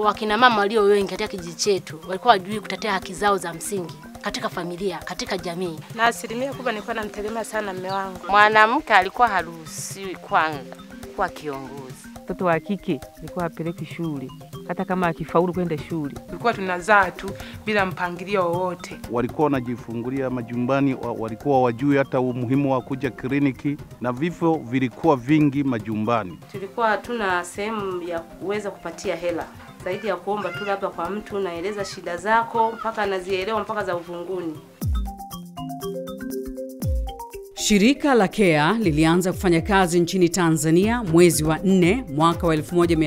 wakina mama walio wengi katika kijiji chetu walikuwa wajui kutetea haki zao za msingi katika familia, katika jamii. na asilimia kubwa nilikuwa namtegemea sana mme wangu. Mwanamke alikuwa haruhusiwi kwanza kuwa kiongozi. Mtoto wa kike alikuwa apeleki shule, hata kama akifaulu kwenda shule. Tulikuwa tunazaa tu bila mpangilio wowote. walikuwa wanajifungulia majumbani, wa- walikuwa wajui hata umuhimu wa kuja kliniki, na vifo vilikuwa vingi majumbani. tulikuwa hatuna sehemu ya kuweza kupatia hela zaidi ya kuomba tu labda kwa mtu naeleza shida zako mpaka anazielewa mpaka za uvunguni. Shirika la CARE lilianza kufanya kazi nchini Tanzania mwezi wa 4 mwaka wa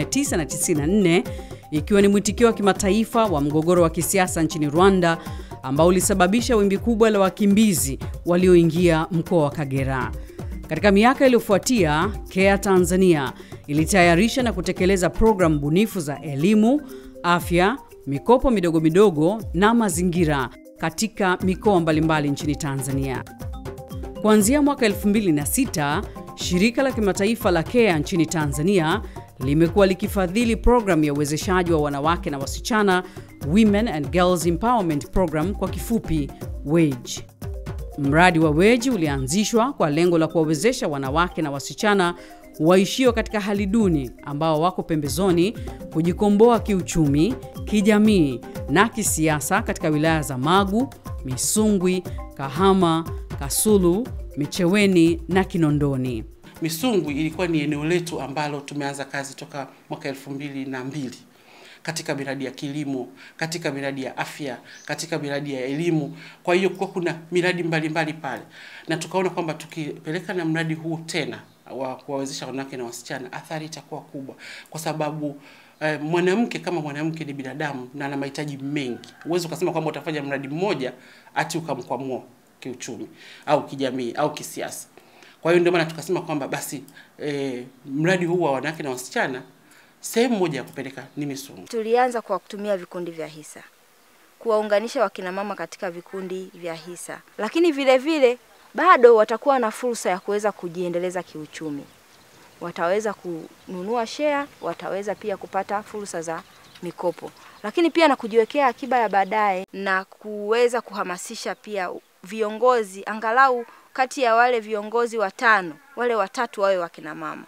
1994 ikiwa ni mwitikio wa kimataifa wa mgogoro wa kisiasa nchini Rwanda ambao ulisababisha wimbi kubwa la wakimbizi walioingia mkoa wa Kagera. Katika miaka iliyofuatia, CARE Tanzania ilitayarisha na kutekeleza programu bunifu za elimu, afya, mikopo midogo midogo na mazingira katika mikoa mbalimbali nchini Tanzania. Kuanzia mwaka 2006, shirika la kimataifa la CARE nchini Tanzania limekuwa likifadhili programu ya uwezeshaji wa wanawake na wasichana, Women and Girls Empowerment Program kwa kifupi WAGE. Mradi wa WAGE ulianzishwa kwa lengo la kuwawezesha wanawake na wasichana waishio katika hali duni ambao wako pembezoni kujikomboa kiuchumi, kijamii na kisiasa katika wilaya za Magu, Misungwi, Kahama, Kasulu, Micheweni na Kinondoni. Misungwi ilikuwa ni eneo letu ambalo tumeanza kazi toka mwaka elfu mbili na mbili katika miradi ya kilimo, katika miradi ya afya, katika miradi ya elimu. Kwa hiyo kwa kuna miradi mbalimbali pale, na tukaona kwamba tukipeleka na mradi huu tena wa kuwawezesha wanawake na wasichana, athari itakuwa kubwa, kwa sababu eh, mwanamke kama mwanamke ni binadamu na ana mahitaji mengi. Huwezi ukasema kwamba utafanya mradi mmoja ati ukamkwamua kiuchumi au kijamii au kisiasa. Kwa hiyo ndio maana tukasema kwamba basi eh, mradi huu wa wanawake na wasichana sehemu moja ya kupeleka ni Misungwi. Tulianza kwa kutumia vikundi vya hisa, kuwaunganisha wakinamama katika vikundi vya hisa, lakini vile vile bado watakuwa na fursa ya kuweza kujiendeleza kiuchumi. Wataweza kununua share, wataweza pia kupata fursa za mikopo, lakini pia na kujiwekea akiba ya baadaye na kuweza kuhamasisha pia viongozi, angalau kati ya wale viongozi watano, wale watatu wawe wakinamama.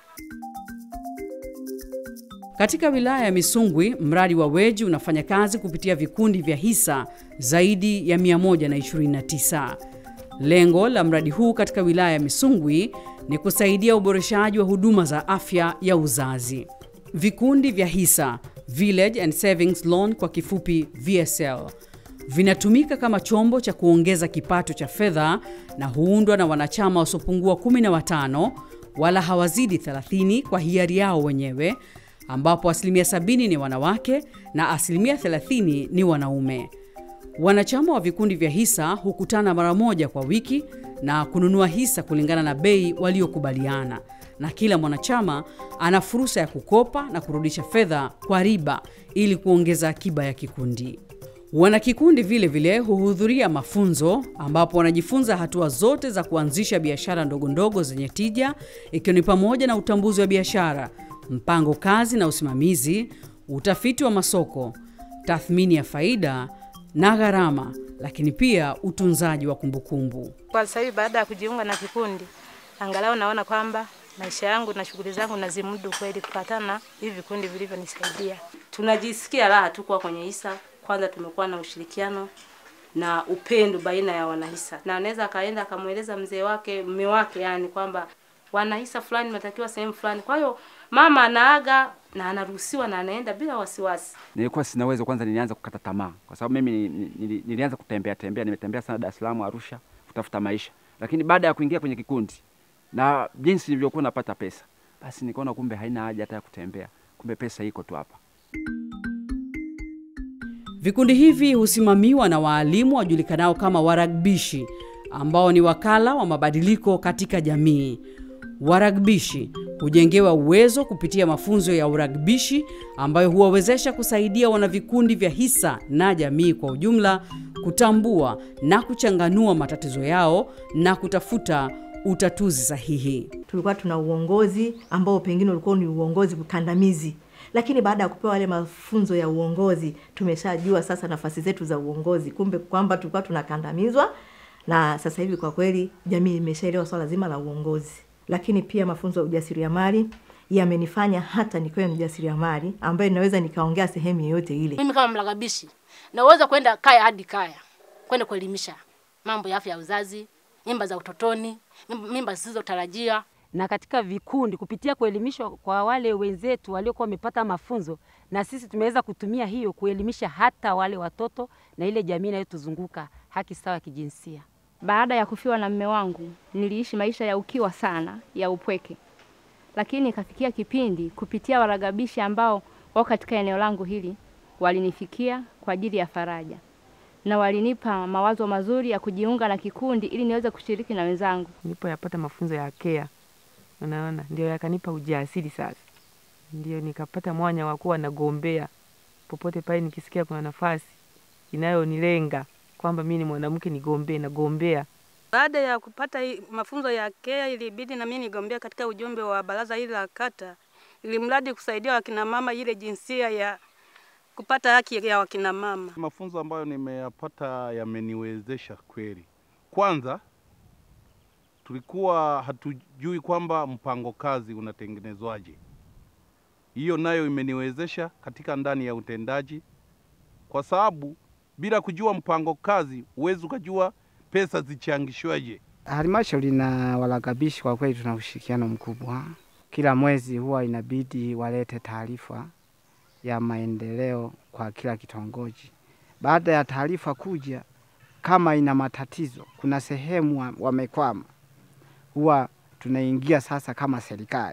Katika wilaya ya Misungwi, mradi wa WAGE unafanya kazi kupitia vikundi vya hisa zaidi ya 129. Lengo la mradi huu katika wilaya ya Misungwi ni kusaidia uboreshaji wa huduma za afya ya uzazi. Vikundi vya hisa, Village and Savings Loan kwa kifupi VSL, vinatumika kama chombo cha kuongeza kipato cha fedha na huundwa na wanachama wasiopungua 15 wala hawazidi 30 kwa hiari yao wenyewe ambapo asilimia 70 ni wanawake na asilimia 30 ni wanaume. Wanachama wa vikundi vya hisa hukutana mara moja kwa wiki na kununua hisa kulingana na bei waliokubaliana, na kila mwanachama ana fursa ya kukopa na kurudisha fedha kwa riba ili kuongeza akiba ya kikundi. Wanakikundi vile vile huhudhuria mafunzo ambapo wanajifunza hatua zote za kuanzisha biashara ndogo ndogo zenye tija, ikiwa ni pamoja na utambuzi wa biashara, mpango kazi na usimamizi, utafiti wa masoko, tathmini ya faida na gharama, lakini pia utunzaji wa kumbukumbu. Kwa sasa hivi baada ya kujiunga na kikundi, angalau naona kwamba maisha yangu na shughuli zangu nazimudu kweli kufuatana na hivi vikundi vilivyonisaidia. Tunajisikia raha tu kuwa kwenye hisa. Kwanza tumekuwa na ushirikiano na upendo baina ya wanahisa, na anaweza akaenda akamweleza mzee wake, mume wake, yani kwamba wanahisa fulani natakiwa sehemu fulani. Kwa hiyo mama anaaga na anaruhusiwa na anaenda bila wasiwasi. Nilikuwa sina uwezo, kwanza nilianza kukata tamaa, kwa sababu mimi ni- ni- nili- nilianza kutembea tembea, nimetembea sana Dar es Salaam, Arusha kutafuta maisha, lakini baada ya kuingia kwenye kikundi na jinsi nilivyokuwa napata pesa, basi nikaona kumbe haina haja hata ya kutembea, kumbe pesa iko tu hapa. Vikundi hivi husimamiwa na waalimu wajulikanao kama waragbishi ambao ni wakala wa mabadiliko katika jamii. Waragbishi hujengewa uwezo kupitia mafunzo ya uragbishi ambayo huwawezesha kusaidia wanavikundi vya hisa na jamii kwa ujumla kutambua na kuchanganua matatizo yao na kutafuta utatuzi sahihi. Tulikuwa tuna uongozi ambao pengine ulikuwa ni uongozi kandamizi, lakini baada ya kupewa yale mafunzo ya uongozi tumeshajua sasa nafasi zetu za uongozi, kumbe kwamba tulikuwa tunakandamizwa, na sasa hivi kwa kweli jamii imeshaelewa swala zima la uongozi. Lakini pia mafunzo ya ujasiriamali yamenifanya hata nikiwa mjasiriamali ambaye naweza nikaongea sehemu yoyote ile. Mimi kama mlagabishi naweza kwenda kaya hadi kaya kwenda kuelimisha mambo ya afya ya uzazi, mimba za utotoni, mimba- mimba zisizotarajia. na katika vikundi kupitia kuelimishwa kwa wale wenzetu waliokuwa wamepata mafunzo, na sisi tumeweza kutumia hiyo kuelimisha hata wale watoto na ile jamii inayotuzunguka haki sawa ya kijinsia. Baada ya kufiwa na mme wangu, niliishi maisha ya ukiwa sana, ya upweke, lakini ikafikia kipindi kupitia waragabishi ambao wako katika eneo langu hili walinifikia kwa ajili ya faraja na walinipa mawazo mazuri ya kujiunga na kikundi ili niweze kushiriki na wenzangu. Nilipoyapata mafunzo ya KEA, unaona, ndio yakanipa ujasiri sasa, ndio nikapata mwanya wa kuwa nagombea popote pale nikisikia kuna nafasi inayonilenga kwamba mi ni mwanamke nigombee, nagombea. Baada ya kupata hii mafunzo ya KEA ilibidi na mimi nigombea katika ujumbe wa baraza hili la kata, ili mradi kusaidia wakina mama ile jinsia ya kupata haki ya wakina mama. Mafunzo ambayo nimeyapata yameniwezesha kweli. Kwanza tulikuwa hatujui kwamba mpango kazi unatengenezwaje. Hiyo nayo imeniwezesha katika ndani ya utendaji, kwa sababu bila kujua mpango kazi huwezi ukajua pesa zichangishwaje. Halmashauri na waragabishi kwa kweli tuna ushirikiano mkubwa. Kila mwezi huwa inabidi walete taarifa ya maendeleo kwa kila kitongoji. Baada ya taarifa kuja, kama ina matatizo, kuna sehemu wa- wamekwama, huwa tunaingia sasa kama serikali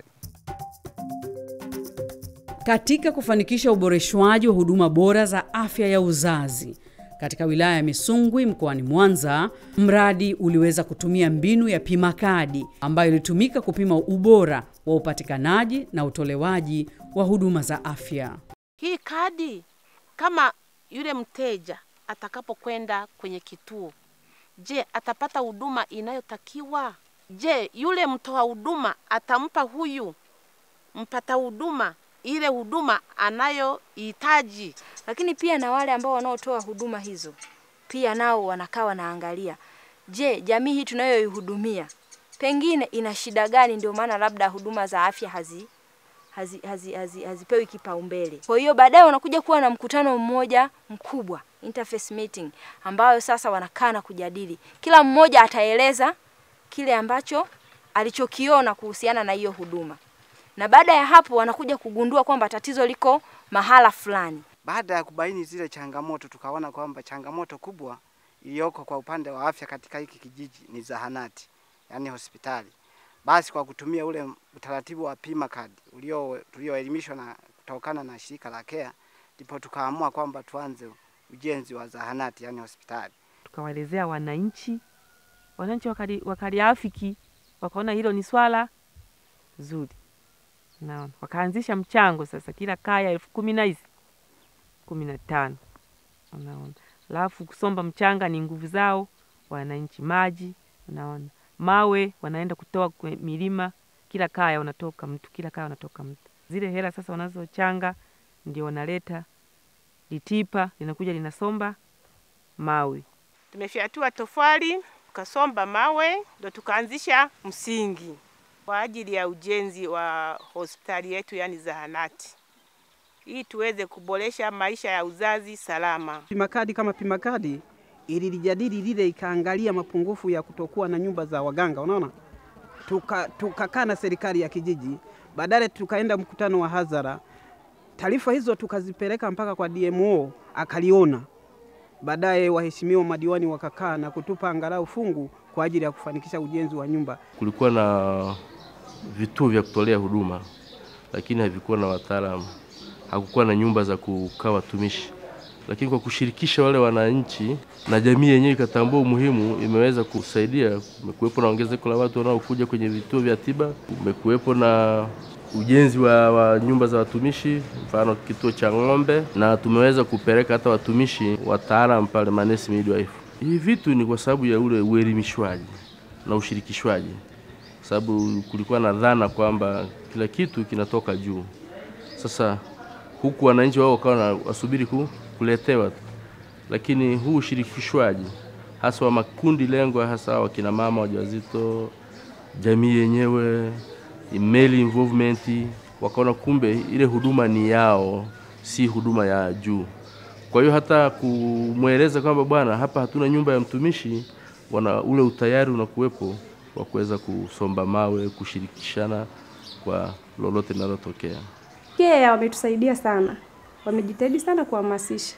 Katika kufanikisha uboreshwaji wa huduma bora za afya ya uzazi katika wilaya ya Misungwi mkoani Mwanza, mradi uliweza kutumia mbinu ya pima kadi ambayo ilitumika kupima ubora wa upatikanaji na utolewaji wa huduma za afya. Hii kadi kama yule mteja atakapokwenda kwenye kituo, je, atapata huduma inayotakiwa? Je, yule mtoa huduma atampa huyu mpata huduma ile huduma anayohitaji? Lakini pia na wale ambao wanaotoa huduma hizo pia nao wanakaa wanaangalia, je, jamii hii tunayoihudumia pengine ina shida gani? Ndio maana labda huduma za afya hazi hazi, hazi, hazi, hazipewi kipaumbele. Kwa hiyo baadaye wanakuja kuwa na mkutano mmoja mkubwa interface meeting, ambayo sasa wanakaa na kujadili, kila mmoja ataeleza kile ambacho alichokiona kuhusiana na hiyo huduma, na baada ya hapo wanakuja kugundua kwamba tatizo liko mahala fulani. Baada ya kubaini zile changamoto, tukaona kwamba changamoto kubwa iliyoko kwa upande wa afya katika hiki kijiji ni zahanati, yaani hospitali. Basi kwa kutumia ule utaratibu wa pima kadi ulio tulioelimishwa na kutokana na shirika la KEA, ndipo tukaamua kwamba tuanze ujenzi wa zahanati, yaani hospitali. Tukawaelezea wananchi, wananchi wakali, wakaliafiki, wakaona hilo ni swala zuri, naona wakaanzisha mchango sasa, kila kaya elfu kumi na hizi kumi na tano unaona. Alafu kusomba mchanga ni nguvu zao wananchi, maji unaona, mawe wanaenda kutoa kwe milima, kila kaya wanatoka mtu, kila kaya wanatoka mtu. Zile hela sasa wanazochanga ndio wanaleta litipa, linakuja linasomba mawe. Tumefyatua tofali tukasomba mawe, ndo tukaanzisha msingi kwa ajili ya ujenzi wa hospitali yetu, yani zahanati, ili tuweze kuboresha maisha ya uzazi salama. Pimakadi kama Pimakadi ililijadili lile, ikaangalia mapungufu ya kutokuwa na nyumba za waganga, unaona, tukakaa tuka na serikali ya kijiji, baadaye tukaenda mkutano wa hadhara. Taarifa hizo tukazipeleka mpaka kwa DMO akaliona. Baadaye waheshimiwa madiwani wakakaa na kutupa angalau fungu kwa ajili ya kufanikisha ujenzi wa nyumba. Kulikuwa na vituo vya kutolea huduma, lakini havikuwa na wataalamu, hakukuwa na nyumba za kukaa watumishi. Lakini kwa kushirikisha wale wananchi na jamii yenyewe ikatambua umuhimu, imeweza kusaidia. Kumekuwepo na ongezeko la watu wanaokuja kwenye vituo vya tiba, kumekuwepo na ujenzi wa, wa nyumba za watumishi, mfano kituo cha ng'ombe, na tumeweza kupeleka hata watumishi wataalam pale, manesi midwife. Hivi vitu ni kwa sababu ya ule uelimishwaji na ushirikishwaji sababu kulikuwa na dhana kwamba kila kitu kinatoka juu. Sasa huku wananchi wao wakawa na- wasubiri ku, kuletewa tu, lakini huu ushirikishwaji hasa wa makundi lengwa, hasa wakina mama wajawazito, jamii yenyewe, male involvement, wakaona kumbe ile huduma ni yao, si huduma ya juu. Kwa hiyo hata kumweleza kwamba bwana, hapa hatuna nyumba ya mtumishi, wana ule utayari unakuwepo wa kuweza kusomba mawe, kushirikishana kwa lolote linalotokea. KEA wametusaidia sana, wamejitahidi sana kuhamasisha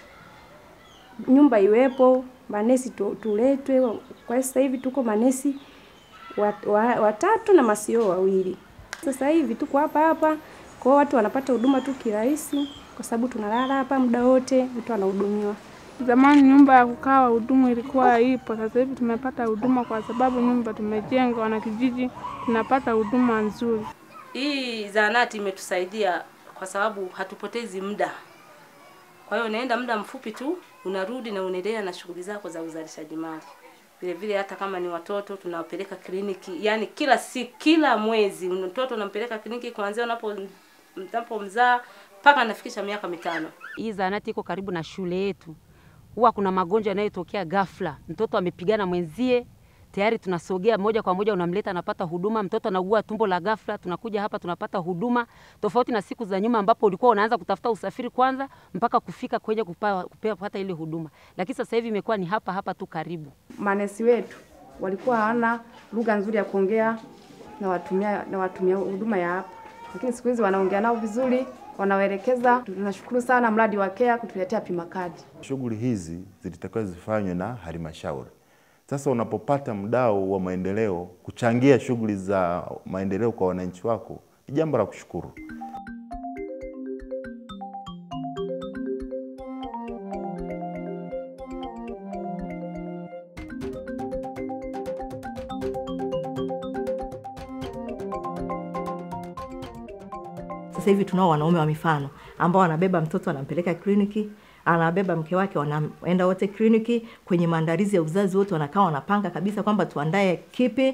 nyumba iwepo, manesi tu, tuletwe. Kwa sasa hivi tuko manesi wat- wa- watatu na masio wawili. Sasa hivi tuko hapa hapa, kwa hiyo watu wanapata huduma tu kirahisi, kwa sababu tunalala hapa muda wote, mtu anahudumiwa. Zamani nyumba ya kukaa wahudumu ilikuwa ipo, sasa hivi tumepata huduma kwa sababu nyumba tumejenga, wanakijiji tunapata huduma nzuri. Hii zahanati imetusaidia kwa sababu hatupotezi muda. Kwa hiyo unaenda muda mfupi tu unarudi na unaendelea na shughuli zako za uzalishaji mali. Vile vile hata kama ni watoto tunawapeleka kliniki, yani kila si kila mwezi mtoto unampeleka kliniki kuanzia unapo mzaa mpaka anafikisha miaka mitano. Hii zahanati iko karibu na shule yetu. Huwa kuna magonjwa yanayotokea ghafla, mtoto amepigana mwenzie, tayari tunasogea moja kwa moja, unamleta anapata huduma. Mtoto anaugua tumbo la ghafla, tunakuja hapa tunapata huduma, tofauti na siku za nyuma ambapo ulikuwa unaanza kutafuta usafiri kwanza mpaka kufika kwenye kupa, kupewa kupata ile huduma, lakini sasa hivi imekuwa ni hapa hapa tu karibu. Manesi wetu walikuwa hawana lugha nzuri ya kuongea na watumia na watumia huduma ya hapa, lakini siku hizi wanaongea nao vizuri, wanawaelekeza. Tunashukuru sana mradi wa KEA kutuletea pima kadi. Shughuli hizi zilitakiwa zifanywe na halmashauri. Sasa unapopata mdau wa maendeleo kuchangia shughuli za maendeleo kwa wananchi wako, ni jambo la kushukuru. Sasa hivi tunao wanaume wa mifano ambao wanabeba mtoto anampeleka kliniki, anabeba mke wake, wanaenda wote kliniki. Kwenye maandalizi ya uzazi wote wanakaa wanapanga kabisa kwamba tuandae kipi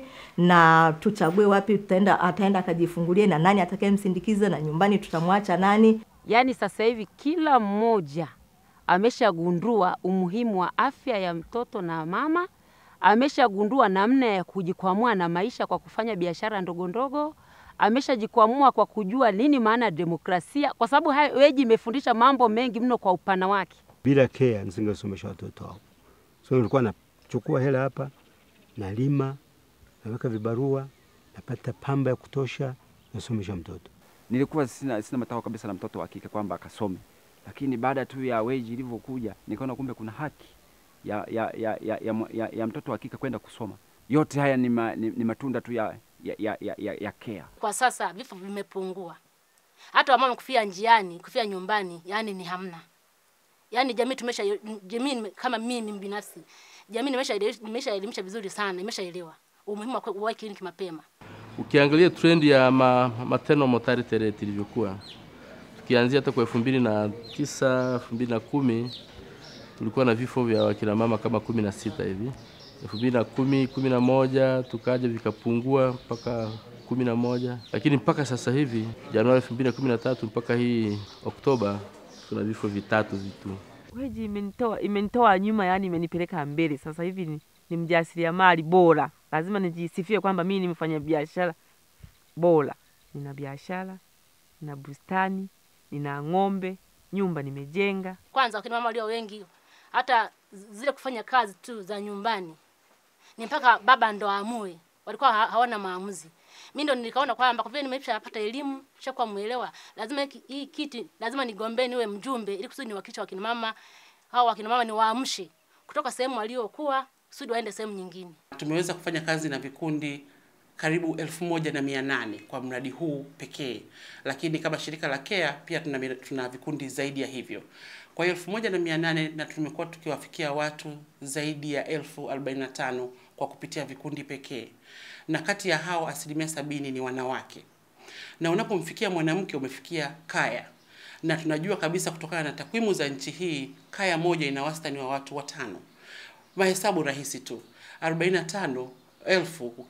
na tuchague wapi tutaenda, ataenda akajifungulie na nani atakayemsindikiza na nyumbani tutamwacha nani. Yaani sasa hivi kila mmoja ameshagundua umuhimu wa afya ya mtoto na mama, ameshagundua namna ya kujikwamua na maisha kwa kufanya biashara ndogo ndogo, ameshajikwamua kwa kujua nini maana ya demokrasia, kwa sababu hai- weji imefundisha mambo mengi mno kwa upana wake. Bila KEA nisingesomesha watoto hao. So nilikuwa nachukua hela hapa, nalima, naweka vibarua, napata pamba ya kutosha, nasomesha mtoto. Nilikuwa sina, sina matakwa kabisa na mtoto wa kike kwamba akasome, lakini baada tu ya weji ilivyokuja nikaona kumbe kuna haki ya, ya, ya, ya, ya, ya, ya mtoto wa kike kwenda kusoma. Yote haya ni, ma, ni, ni matunda tu ya, ya, ya, ya, ya, ya KEA. Kwa sasa vifo vimepungua, hata wamama kufia njiani, kufia nyumbani, yani ni hamna. Yani jamii tumesha jamii nime- kama mimi binafsi, jamii nimesha nimeshaelimisha vizuri sana, imeshaelewa umuhimu wa kuwahi kliniki mapema. Ukiangalia trend ya ma, maternal mortality rate ilivyokuwa, tukianzia hata kwa elfu mbili na tisa elfu mbili na kumi tulikuwa na vifo vya wakina mama kama kumi na sita hivi. elfu mbili na kumi kumi na moja tukaja vikapungua mpaka kumi na moja lakini mpaka sasa hivi Januari elfu mbili na kumi na tatu mpaka hii Oktoba tuna vifo vitatu vitu. Weji imenitoa imenitoa nyuma, yani imenipeleka mbele. Sasa hivi ni, ni mjasiriamali bora, lazima nijisifie kwamba mimi nimefanya biashara bora. Nina biashara, nina bustani, nina ng'ombe, nyumba nimejenga. Kwanza wakina mama walio wengi, hata zile kufanya kazi tu za nyumbani ni mpaka baba ndo aamue, walikuwa ha- hawana maamuzi. Mimi ndo nikaona kwamba kwa vile nimeshapata elimu, shakuwa mwelewa, lazima hiki- hii kiti lazima nigombee niwe mjumbe, ili kusudi niwakilishe wakina mama hao wakina mama niwaamshe kutoka sehemu waliokuwa kusudi waende sehemu nyingine. Tumeweza kufanya kazi na vikundi karibu elfu moja na mia nane kwa mradi huu pekee, lakini kama shirika la KEA pia tuna, mira- tuna vikundi zaidi ya hivyo. Kwa hiyo elfu moja na mia nane na tumekuwa tukiwafikia watu zaidi ya elfu arobaini na tano kwa kupitia vikundi pekee, na kati ya hao asilimia sabini ni wanawake, na unapomfikia mwanamke umefikia kaya na tunajua kabisa kutokana na takwimu za nchi hii kaya moja ina wastani wa watu watano. Mahesabu rahisi tu, 45 elfu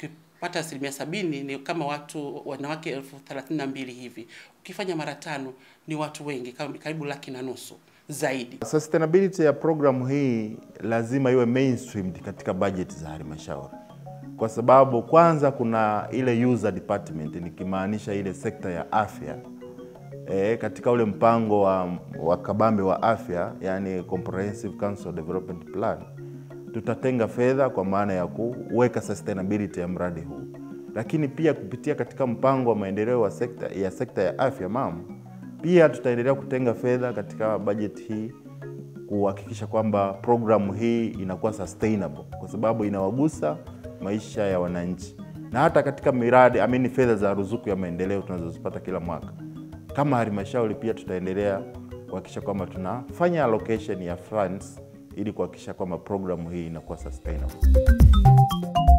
pata asilimia sabini ni kama watu wanawake elfu thelathini na mbili hivi. Ukifanya mara tano ni watu wengi, kama- karibu laki na nusu zaidi. Sustainability ya programu hii lazima iwe mainstreamed katika budget za halmashauri, kwa sababu kwanza kuna ile user department, nikimaanisha ile sekta ya afya e, katika ule mpango wa, wa kabambe wa afya, yani Comprehensive Council Development Plan, tutatenga fedha kwa maana ya kuweka sustainability ya mradi huu, lakini pia kupitia katika mpango wa maendeleo wa sekta, ya sekta ya afya MAM, pia tutaendelea kutenga fedha katika bajeti hii kuhakikisha kwamba programu hii inakuwa sustainable kwa sababu inawagusa maisha ya wananchi, na hata katika miradi amini, fedha za ruzuku ya maendeleo tunazozipata kila mwaka, kama halmashauri pia tutaendelea kuhakikisha kwamba tunafanya allocation ya funds ili kuhakikisha kwamba programu hii inakuwa sustainable.